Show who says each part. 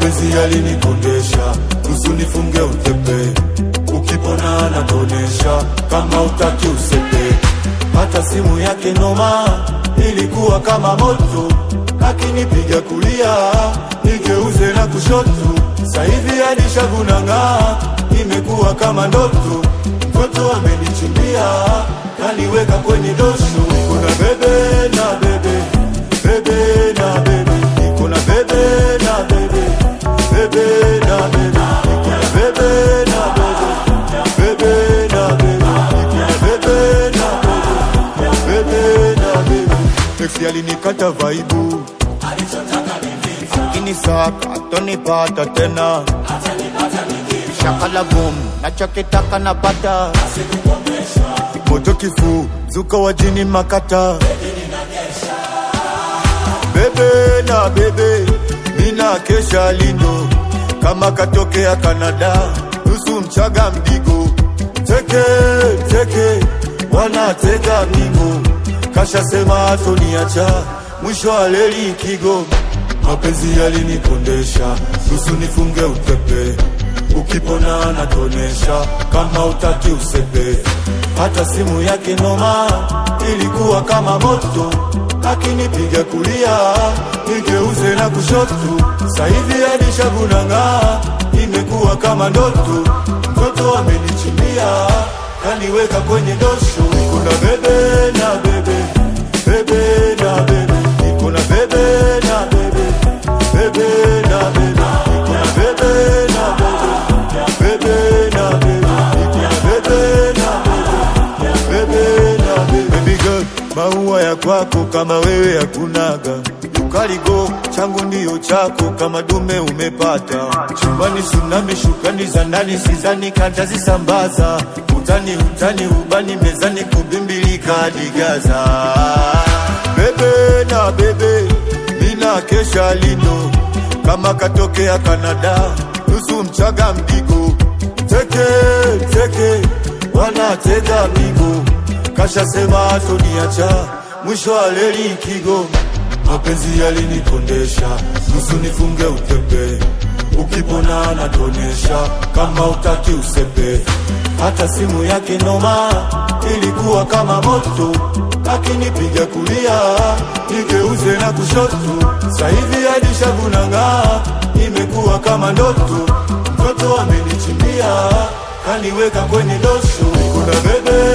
Speaker 1: mapenzi yalinikondesha, nusu nifunge utepe, ukipona anatonesha, kama utaki usepe. Hata simu yake noma, ilikuwa kama moto, akinipiga kulia nigeuze na kushoto, saivi hadi shavu nang'aa, imekuwa kama ndoto, mtoto amenichimbia, kaniweka kwenye dosho, kuna bebe na bebe bebe na bebe, niko na bebe na bebe, bebe na bebe, niko na bebe na bebe, bebe na bebe, niko na bebe na bebe, bebe na bebe. Ex alinikata vaibu, akinisaka atonipata tena, shakala boom, nachokitaka napata, moto kifuu, zuka wajini makata bebe na bebe, mina kesha lindo kama katokea Kanada, nusu mchaga mdigo, teke teke, wanatega migo, kasha sema atoniacha, mwisho wa leli kigo, mapenzi yalinikondesha, nusu nifunge utepe, ukipona anatonesha, kama utaki usepe, hata simu yake noma, ilikuwa kama moto akinipiga kulia nigeuze na kushoto, saivi hadi shavu nang'aa, imekuwa kama ndoto, mtoto amenichimbia kaniweka kwenye dosho, niko na bebe na bebe bebe na bebe, niko na bebe na bebe bebe na bebe, niko na bebe na bebe bebe na bebe, niko na bebe na bebe bebe na bebe, baby girl maua ya kwako kama wewe hakunaga, ukaligo changu ndiyo chako kama dume umepata. Chumbani tsunami, shukani za ndani sizani kantazisambaza, utani utani ubani mezani kubimbilika hadi Gaza. Bebe na bebe, mina kesha lino kama katokea Kanada, nusu mchaga mdigo, teke teke, wanatega migo kasha sema atoniacha, mwisho wa leli kigo, mapenzi yalinikondesha, nusu nifunge utepe, ukipona anatonesha, kama utaki usepe, hata simu yake noma, ilikuwa kama moto, akinipiga kulia, nigeuze na kushoto, saivi hadi shavu nang'aa, imekuwa kama ndoto, mtoto amenichimbia, kaniweka kwenye dosho, kuna bebe